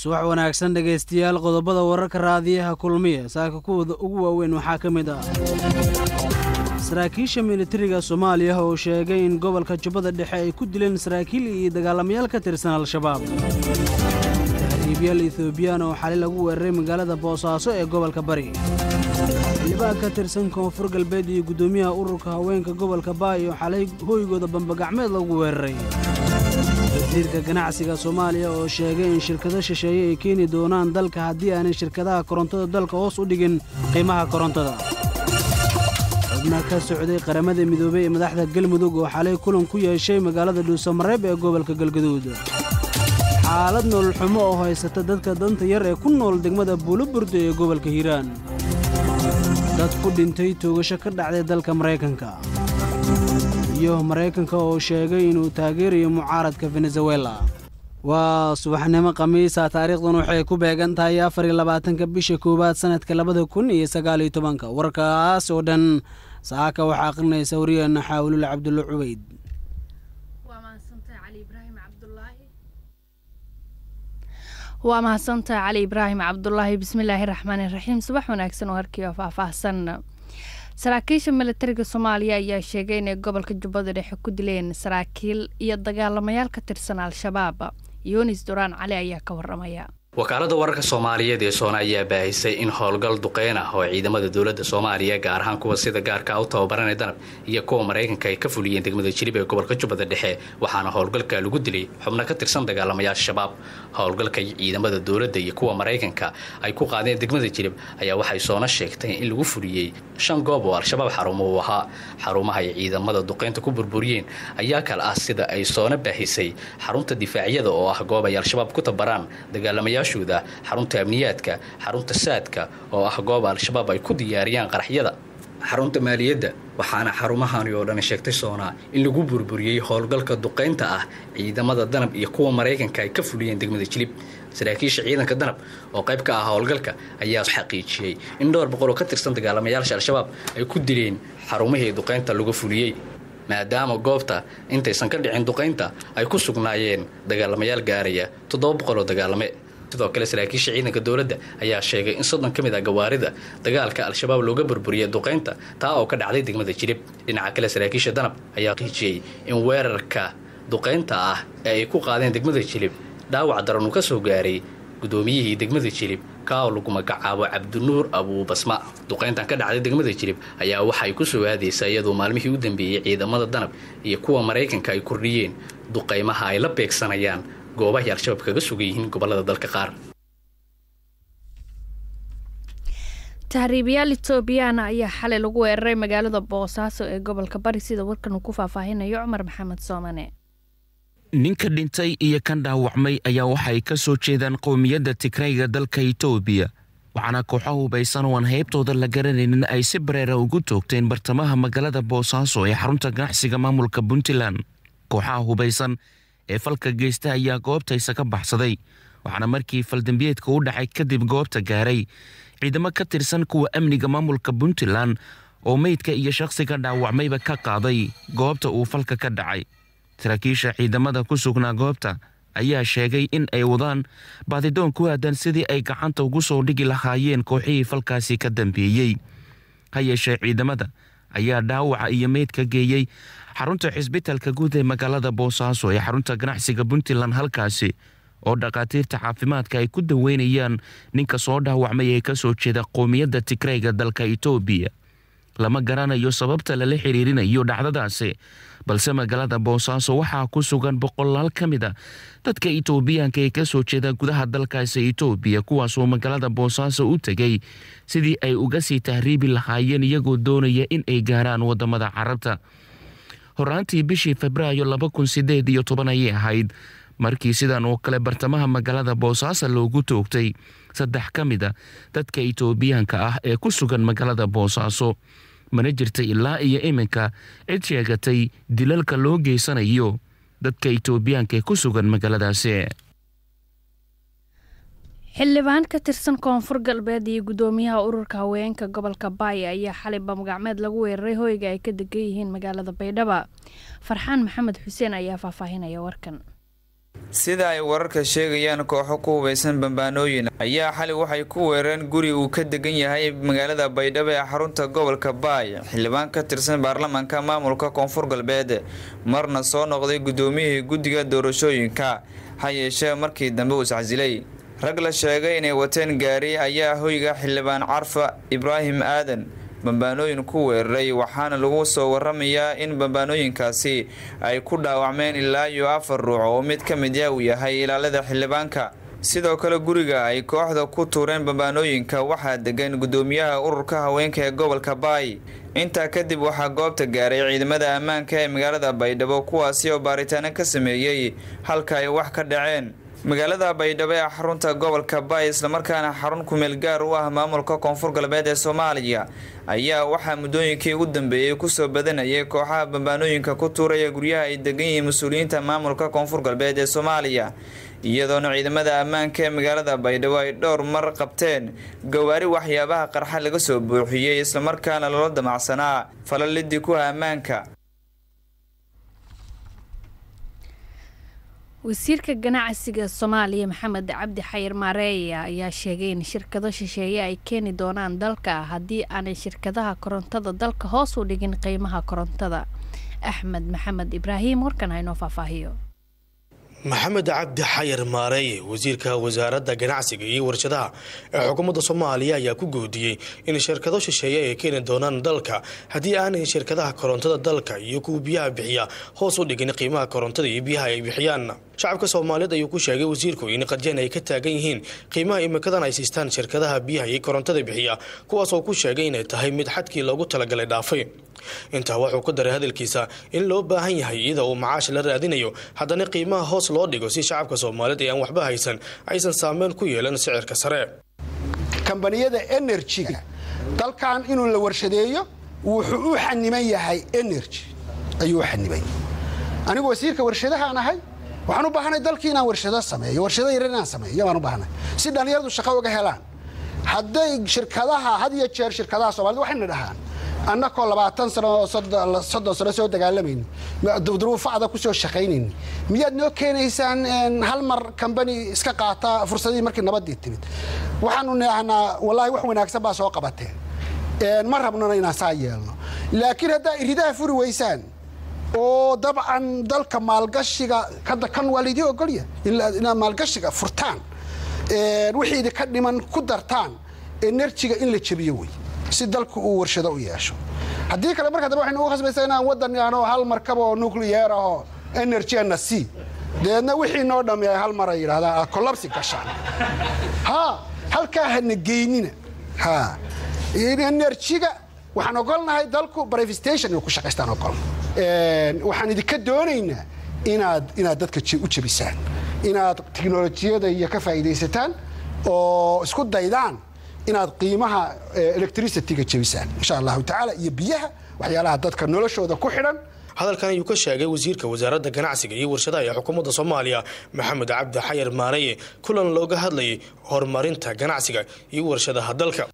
subax wanaagsan dhegaystayaal qodobada wararka raadiyaha kulmiya saaka kuwooda ugu waaweyn waxaa ka mid ah saraakiisha militariga soomaaliya oo sheegay in gobolka jubbada dhexe ay ku dileen saraakiil iyo dagaalamayaal ka tirsan al-shabaab tahriibyaal ethoobiyan oo xali lagu weeraray magaalada boosaaso ee gobolka bari xildhibaan ka tirsan koonfur galbeed iyo guddoomiyaha ururka haweenka gobolka baay oo xalay hooygooda bambagacmeed lagu weeraray wasiirka ganacsiga soomaaliya oo sheegay in shirkado shisheeye ay keeni doonaan dalka haddii aanay shirkadaha korontada dalka hoos u dhigin qiimaha korontada xubna ka socday qaramada midoobey ee madaxda galmudug oo xalay kulan ku yeeshay magaalada dhuusamareeb ee gobolka galgaduud xaalad nololxumo oo haysata dadka danta yar ee ku nool degmada buuloburdo ee gobolka hiiraan dad ku dhintay toogasho ka dhacday dalka maraykanka iyo maraykanka oo sheegay inuu taageerayo mucaaradka venezuela waa subaxnimo khamiisa taariikhdan waxay ku beegan tahay afar iyo labaatanka bisha koowaad sannadka labada kun iyo sagaaliyo tobanka warkaas oo dhan saaka waxaa akhrinaysa wariyeenna xaawilul cabdulla cubayd waa mahadsantaha cali ibraahim cabdulaahi bismillaahi raxmaani raxiim subax wanaagsan oo harkii oo faahfaahsan saraakiisha militariga soomaaliya ayaa sheegay inay gobolka jubbada dhexe ku dileen saraakiil iyo dagaalamayaal ka tirsan al-shabaab yunis duraan cali ayaa ka waramaya wakaalada wararka soomaaliyeed ee soona ayaa baahisay in howlgal duqeyn ah oo ciidamada dowladda soomaaliya gaar ahaan kuwa sida gaarka u tababaranay danab iyo kuwa maraykanka ay ka fuliyeen degmada jilib ee gobolka jubbada dhexe waxaana howlgalka lagu dilay xubno ka tirsan dagaalamayaasha shabaab howlgalka ciidamada dowladda iyo kuwa maraykanka ay ku qaadeen degmada jilib ayaa waxay soona sheegtay in lagu fuliyey shan goob oo al-shabaab xarumo uu ahaa xarumaha ay ciidamada duqeynta ku burburiyeen ayaa kale ah sida ay soona baahisay xarunta difaacyada oo ah goob ay al-shabaab ku tabaraan dagaalamayaa xarunta amniyaadka xarunta saadka oo ah goob al-shabaab ay ku diyaariyaan qaraxyada xarunta maaliyadda waxaana xarumahani oo dhan sheegtay soonaa in lagu burburiyey howlgalka duqaynta ah ciidamada danab iyo kuwa maraykanka ay ka fuliyeen degmada jilib saraakiisha ciidanka danab oo qayb ka ah howlgalka ayaa xaqiijiyey in dhowr boqol oo ka tirsan dagaalamayaasha al-shabaab ay ku dileen xarumihii duqaynta lagu fuliyey maadaama goobta intaysan ka dhicin duqaynta ay ku sugnaayeen dagaalamayaal gaaraya toddoba boqol oo dagaalame sidoo kale saraakiisha ciidanka dowladda ayaa sheegay in soddon ka mid ah gawaarida dagaalka al-shabaab looga burburiyay duqaynta taa oo ka dhacday degmada jilib dhinaca kale saraakiisha danab ayaa qiijiyey in weerarka duqaynta ah ee ay ku qaadeen degmada jilib dhaawac daran uu ka soo gaaray guddoomiyihii degmada jilib ka oo lagu magacaabo cabdinuur abuubasma duqayntan ka dhacday degmada jilib ayaa waxay ku soo aadaysaa iyadoo maalmihii u dambeeyey ciidamada danab iyo kuwa maraykanka ay kordhiyeen duqaymaha ay la beegsanayaan goobahay al-shabaab kaga sugan yihiin gobolada dalka qaar tahriibayaal etoobiyaana ayaa xalay lagu weeraray magaalada boosaaso ee gobolka bari sida warkan uu ku faahfaahinayo cumar maxamed soomane ninka dhintay iyo kan dhaawacmay ayaa waxay ka soo jeedaan qowmiyadda tigrayga dalka itoobiya waxaana kooxo hubaysan oo aan heybtooda la garanaynin ay si bareera ugu toogteen bartamaha magaalada boosaaso ee xarunta ganacsiga maamulka puntland kooxaha hubaysan ee falka geysta ayaa goobtaysa ka baxsaday waxaana markii faldambiyeedka u dhacay kadib goobta gaaray ciidamo ka tirsan kuwa amniga maamulka puntland oo meydka iyo shakhsiga dhaawacmayba ka qaaday goobta uu falka ka dhacay saraakiisha ciidamada ku sugnaa goobta ayaa sheegay in ay wadaan baadidoon ku aadan sidii ay gacanta ugu soo dhigi lahaayeen kooxihii falkaasi ka dambeeyey ha yeeshee ciidamada ayaa dhaawaca iyo meydka geeyey xarunta xisbitalka guud ee magaalada boosaaso ee xarunta ganacsiga puntland halkaasi oo dhakhaatiirta caafimaadka ay ku daweynayaan ninka soo dhaawacmay ee ka soo jeeda qowmiyadda tigrayga dalka itoobiya lama garanayo sababta lala xiriirinayo dhacdadaasi balse magaalada boosaaso waxaa ku sugan boqolaal ka mid a dadka itoobiyaanka ee ka soo jeeda gudaha dalkaasi itoobiya kuwaasoo magaalada boosaaso u tegay sidii ay uga sii tahriibi lahaayeen iyagoo doonaya in ay gaaraan wadamada carabta horaantii bishii febraayo laba kun sideed iyo toban ayay ahayd markii sidan oo kale bartamaha magaalada boosaaso loogu toogtay saddex ka mid a dadka itoobiyaanka ah ee ku sugan magaalada boosaaso mana jirta ilaa iyo iminka cid sheegatay dilalka loo geysanayo dadka itoobiyaanka ee ku sugan magaaladaasi xildhibaan ka tirsan koonfur galbeed iyo guddoomiyaha ururka haweenka gobolka baaya ayaa xalay bamgacmeed lagu weeraray hoyga ay ka degan yihiin magaalada baydhaba farxaan maxamed xuseen ayaa faahfaahinaya warkan sida ay wararka sheegayaan kooxo ku hubaysan bambaanooyin ayaa xali waxay ku weerareen guri uu ka degan yahay magaalada baydhabo ee xarunta gobolka baay xildhibaan ka tirsan baarlamaanka maamulka koonfur galbeed marna soo noqday gudoomiyihii guddiga doorashooyinka ha yeeshee markii dambe uu iscasilay rag la sheegay inay wateen gaari ayaa hoyga xildhibaan carfa ibraahim aadan bambaanooyin ku weeraray waxaana lagu soo waramayaa in bambaanooyinkaasi ay ku dhaawacmeen ilaa iyo afar ruux oo mid ka mid ah uu yahay ilaalada xildhibaanka sidoo kale guriga ay kooxda ku tuureen bambaanooyinka waxaa degan gudoomiyaha ururka haweenka ee gobolka baay intaa kadib waxaa goobta gaaray ciidamada ammaanka ee magaalada baydhabo kuwaasi oo baaritaano ka sameeyey halka ay wax ka dhaceen magaalada baydhabo ee xarunta gobolka baay islamarkaana xarun kumeel gaar u ah maamulka koonfur galbeed ee soomaaliya ayaa waxaa muddooyinkii ugu dambeeyey kusoo badanayay kooxaha bambaanooyinka ku tuuraya guryaha ay degan yihiin mas-uuliyiinta maamulka koonfur galbeed ee soomaaliya iyadoona ciidamada ammaanka ee magaalada baydhabo ay dhowr mar qabteen gawaari waxyaabaha qarxa laga soo buuxiyey islamarkaana loola damacsanaa falalidii kuha ammaanka wasiirka ganacsiga soomaaliya maxamed cabdi xayir maareeya ayaa sheegay in shirkado shisheeye ay keeni doonaan dalka haddii aanay shirkadaha korontada dalka hoos u dhigin qiimaha korontada axmed maxamed ibraahim warkan haynoo faahfaahiyo maxamed cabdi xayir maareeye wasiirka wasaaradda ganacsiga iyo warshadaha ee xukuumadda soomaaliya ayaa ku goodiyey in shirkado shisheeye ay keeni doonaan dalka haddii aanay shirkadaha korontada dalka iyo kuwa biyaha bixiya hoos u dhigin qiimaha korontada iyo biyaha ay bixiyaan shacabka soomaaliyeed ayuu ku sheegay wasiirku in qadyan ay ka taagan yihiin qiimaha imikadan ay siistaan shirkadaha biyaha iyo korontada bixiya kuwaasoo ku sheegay inay tahay mid xadkii loogu talagalay dhaafay intaa wuxuu ku daray hadalkiisa in loo baahan yahay iyada uu macaash la raadinayo haddana qiimaha hoos loo dhigo si shacabka soomaaliyeed ee aan waxba haysan aysan saameyn ku yeelan sicirka sare kambaniyada enerjiga dalkan inuu la warshadeeyo wuxuu u xaniman yahay energy ayuu u xaniman anigu wasiirka warshadahaan ahay waxaan u baahanay dalkii inaan warshado sameeyo warshado yar inaan sameeyo baan u baahanay si dhallinyaradu shaqo uga helaan hadday shirkadaha had iyo jeer shirkadaha soomaalida waxayna dhahaan annakoo labaatan sano oo soddon sano soo dagaalamayni duruufacda ku soo shaqaynayni miyaad noo keenaysaan hal mar kambani iska qaata fursadihii markii nabadii timid waxaanu naahnaa wallaahi wax wanaagsan baa soo qabateen ma rabnona inaan saa yeelno laakiin haddaa iridaha furi weysaan oo dabcan dalka maalgashiga hadda kan waa laydii ogolya inaad maalgashiga furtaan wixii idinka dhiman ku dartaan enerjiga in la jebiyo wey si dalku uu warshado u yeesho haddii kale marka dambe waxaynu ugu khasbaysaa inaan waddan yaano hal markab oo nucleyer ahoo energyna c dabeedna wixii noo dhammeeya hal mar ay yidhahdaan aad collapsi gashaan ha halkaa hana geynina ha enerjiga waxaan ogolnahay dalku brivestation inuu ku shaqaystaan ogolna waxaan idinka doonaynaa inaad inaad dadka u jebisaan inaad tiknolojiyada iyo ka faa'iidaysataan oo isku daydaan inaad qiimaha electricityga jebisaan insha allahu tacaala iyo biyaha waxyaalaha dadka noloshooda ku xidhan hadalkan ayuu ka sheegay wasiirka wasaaradda ganacsiga iyo warshadaha ee xukuumadda soomaaliya maxamed cabdi xayar maareye kulan looga hadlayay horumarinta ganacsiga iyo warshadaha dalka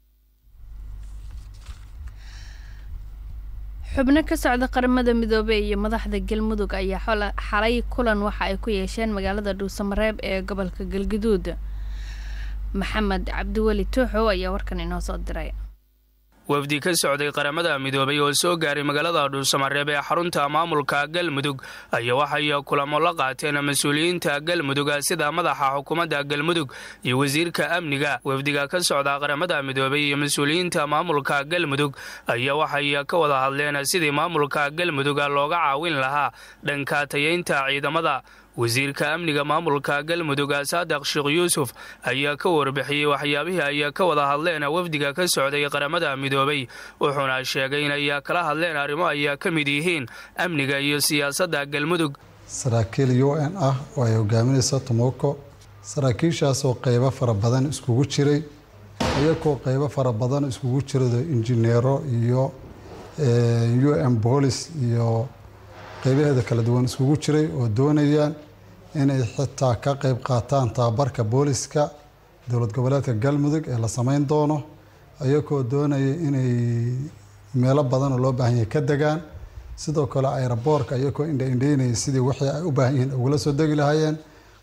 xubno ka socda qaramada midoobey iyo madaxda galmudug ayaa xalay kulan waxa ay ku yeesheen magaalada dhuusamareeb ee gobolka galguduud maxamed cabdiweli tuuxow ayaa warkan inoo soo diray wafdi ka socday qaramada midoobay oo soo gaaray magaalada dhuusamareeb ee xarunta maamulka galmudug ayaa waxay kulamo la qaateen mas-uuliyiinta galmudug sida madaxa xukuumadda galmudug iyo wasiirka amniga wafdiga ka socda qaramada midoobay iyo mas-uuliyiinta maamulka galmudug ayaa waxay ka wada hadleen sidii maamulka galmudug looga caawin lahaa dhanka tayeynta ciidamada wasiirka amniga maamulka galmudug saadiq sheekh yuusuf ayaa ka warbixiyey waxyaabihii ay ka wada hadleen wafdiga ka socday qaramada midoobay wuxuuna sheegay inay kala hadleen arrimo ay ka mid yihiin amniga iyo siyaasadda galmudug saraakiil u n ah oo ay hogaaminaysa tomoko saraakiishaasoo qeybo fara badan iskugu jiray iyakoo qeybo fara badan iskugu jirado injineero iyo u n boolis iyo qeybaheeda kala duwan iskugu jiray oo doonayaan inay xitaa ka qeyb qaataan tababarka booliska dowlad goboleedka galmudug ee la sameyn doono iyagoo doonaya inay meelo badanoo loo baahan yahay ka degaan sidoo kale ayraboorka iyagoo indhaindhaynaya sidii wixii ay u baahan yihiin ugula soo degi lahaayeen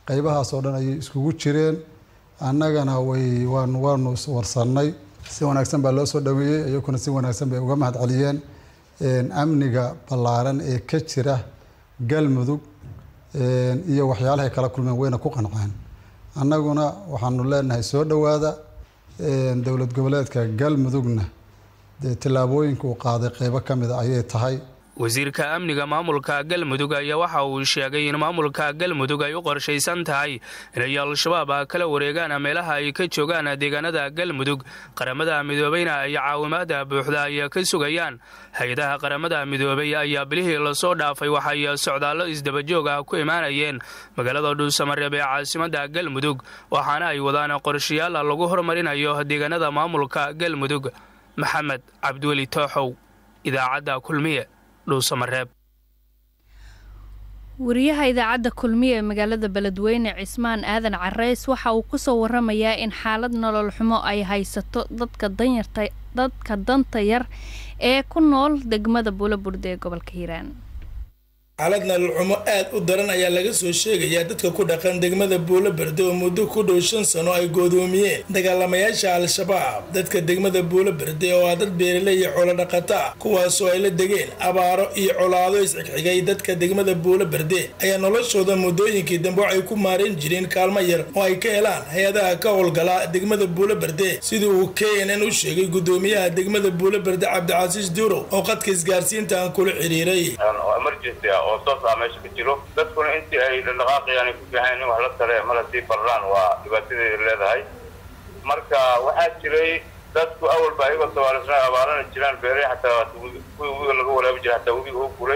qaybahaas oo dhan ayay iskugu jireen annagana way waan waanu warsannay si wanaagsan baa loo soo dhaweeyey iyaguna si wanaagsan bay uga mahad celiyeen amniga ballaaran ee ka jira galmudug iyo waxyaalahay kala kulmeen wayna ku qanceen annaguna waxaanu leenahay soo dhowaada dowlad goboleedka galmudugna dee tillaabooyinka uu qaaday qeybo ka mida ayay tahay wasiirka amniga maamulka galmudug ayaa waxa uu sheegay in maamulka galmudug ay u qorshaysan tahay inay al-shabaab kala wareegaan meelaha ay ka joogaan deegaanada galmudug qaramada midoobeyna ay caawimaada buuxda ay ka sugayaan hay-adaha qaramada midoobey ayaa bilihii lasoo dhaafay waxay socdaallo isdabajoog ah ku imaanayeen magaalada dhuusamareeb ee caasimada galmudug waxaana ay wadaan qorshayaal lagu horumarinayo deegaanada maamulka galmudug maxamed cabdiweli tooxow idaacadda kulmiye wariyaha idaacadda kulmiye ee magaalada beledweyne cismaan aadan careys waxa uu kusoo waramayaa in xaalad nolol xumo ay haysato dadka danyarta dadka danta yar ee ku nool degmada buulaburde ee gobolka hiiraan xaalad nolol xumo aad u daran ayaa laga soo sheegayaa dadka ku dhaqan degmada buulo berde oo muddo ku dhow shan sano ay goodoomiyeen dagaalamayaasha al-shabaab dadka degmada buulo berde oo ah dad beeraley iyo xoolo dhaqata ah kuwaasoo ay la degeen abaaro iyo colaado isxigxigay dadka degmada buulo berde ayaa noloshooda muddooyinkii dambe waxay ku maareen jireen kaalmo yar oo ay ka helaan hay-adaha ka howlgala degmada buulo berde sidii uu k n n u sheegay gudoomiyaha degmada buulo berde cabdicasiis duurow oo qadka isgaarsiinta aan kula xiriiray oo toos ah meesha ka jiro dadkuna intii ay dhaqdhaqaaqayaan ay ku fiican in wax la tare mala sii barraan waa dhibaatadeeda leedahay marka waxaa jiray dadku awalba ayagoo tabaalisna abaarana jiraan beeray xataa kuwii webiga laga waraabi jiray xataa webiga oo guray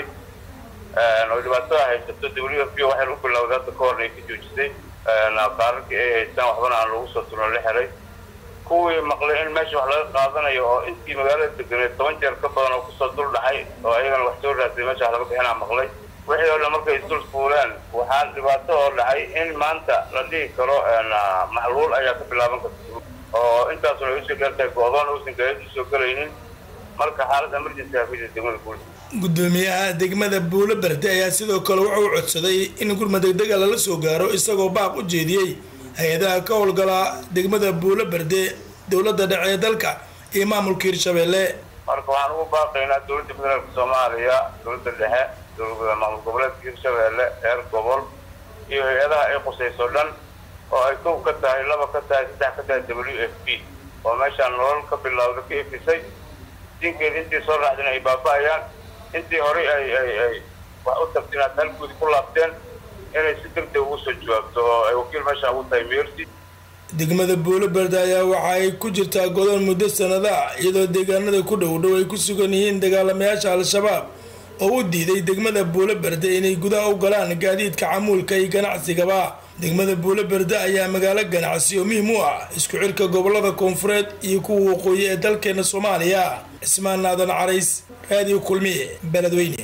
oo dhibaatada haysato w f p waxayna u bilowday hadda ka horna ay ka joojisay qaararkii ay haystaan waxbana aan lagu soo turno la helay kuwii maqlay in meesha wax laga qaadanayo oo intii magaalada deganeed toban jeer ka badan oo kusoo dul dhacay oo ayagana wax soo raasay meesha wax laga bixinaa maqlay wixii oo dhan markay isdul fuuleen waxaa dhibaato oo dhacay in maanta la dhihi karo maxluul ayaa ka bilaaban karta oo intaasuna ay usoo dheertahay go-doon uusan gaadiid usoo gelaynin marka xaalad emergency aa ku jirta degmada guul gudoomiyaha degmada buulo berde ayaa sidoo kale wuxuu codsaday in gurma degdega lala soo gaaro isagoo baaq u jeediyey hay-adaha ka howlgala degmada buulo berde dowladda dhexe ee dalka iyo maamulka hirshabeelle marka waxaan ugu baaqaynaa dowladda federaalka soomaaliya dowladda dhexe maamul goboleedka hirshabeelle reer gobol iyo hay-adaha ay qusayso dhan oo ay kow ka tahay laba ka tahay saddex ka tahay w f p oo meeshaan nolol ka bilowda ka efisay dinkeeda intii soo raacdeen ay baaba-ayaan intii horey ay ay ay wax u tagteen aad halkoodi ku laabteen inay si degdeg ugu soo jawaabto oo ay wakiil meeshaan ugu tahay meersi degmada buulo berde ayaa waxa ay ku jirtaa godoon muddo sanada ah iyadoo deegaanada ku dhow dhow ay ku sugan yihiin dagaalamayaasha al-shabaab oo u diiday degmada buulo berde inay gudaha u galaan gaadiidka camuulka iyo ganacsigaba degmada buulo berde ayaa magaalo ganacsi oo muhiim u ah isku xirka gobolada koonfureed iyo kuwa waqooyi ee dalkeena soomaaliya cismaan naadan carays raadiyo kulmiye beledweyne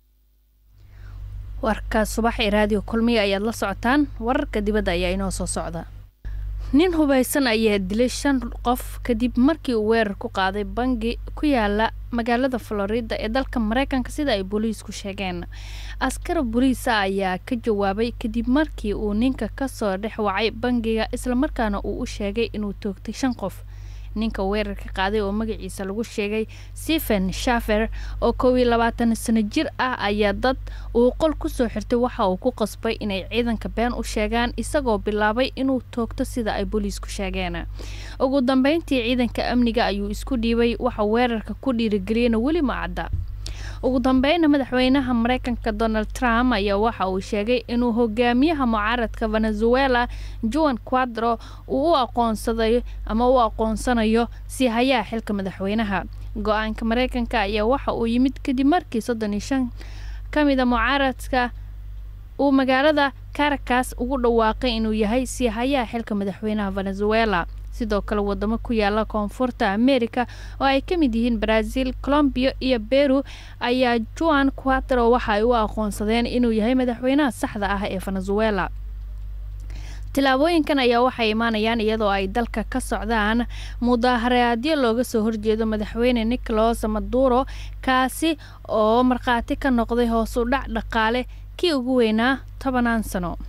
warka subax ee raadiyo kulmiya ayaad la socotaan wararka dibadda ayaa inoo soo socda nin hubaysan ayaa dilay shan qof kadib markii uu weerar ku qaaday bangi ku yaala magaalada florida ee dalka mareykanka sida ay booliisku sheegeen askar boliisa ayaa ka jawaabay kadib markii uu ninka kasoo dhex wacay bangiga islamarkaana uu u sheegay inuu toogtay shan qof ninka weerarka qaaday oo magaciisa lagu sheegay stephen shafer oo kow iyo labaatan sano jir ah ayaa dad uu qol kusoo xirtay waxa uu ku qasbay inay ciidanka been u sheegaan isagoo bilaabay inuu toogto sida ay booliisku sheegeen ugu dambeyntii ciidanka amniga ayuu isku dhiibay waxa weerarka ku dhiirigeliyana weli ma cadda ugu dambeyna madaxweynaha mareykanka donald trump ayaa waxa uu sheegay inuu hogaamiyaha mucaaradka venezuela juan quadro uu u aqoonsaday ama u aqoonsanayo si hayaa xilka madaxweynaha go-aanka mareykanka ayaa waxa uu yimid kadib markii soddon iyo shan ka mida mucaaradka uu magaalada caracas ugu dhawaaqay inuu yahay si hayaa xilka madaxweynaha venezuela sidoo kale wadamo ku yaala koonfurta america oo ay ka mid yihiin brazil colombiya iyo beru ayaa juan quatro waxa ay u aqoonsadeen inuu yahay madaxweynaha saxda ah ee venezuela tilaabooyinkan ayaa waxay imaanayaan iyadoo ay dalka ka socdaan mudaharaadyo looga soo horjeedo madaxweyne nicolas maduro kaasi oo markhaati ka noqday hoos u dhac dhaqaale kii ugu weynaa tobanaan sano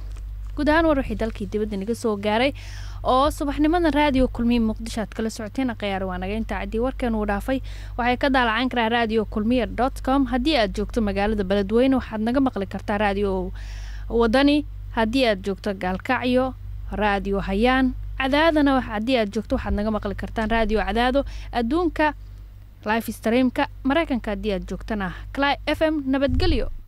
guud ahaan war wixii dalkii dibadda naga soo gaaray oo subaxnimada raadiyo kulmiya muqdisho aad kala socoteen khiyaar waa naga intaa caddii warkan uu dhaafay waxay ka daalacan karaa radio kulmiya dot com haddii aad joogto magaalada beledweyne waxaad naga maqli kartaa radio wadani haddii aad joogto gaalkacyo radio hayaan cadaadana haddii aad joogto waxaad naga maqli kartaan radio cadaado adduunka life streamka mareykanka haddii aad joogtana cli f m nabadgelyo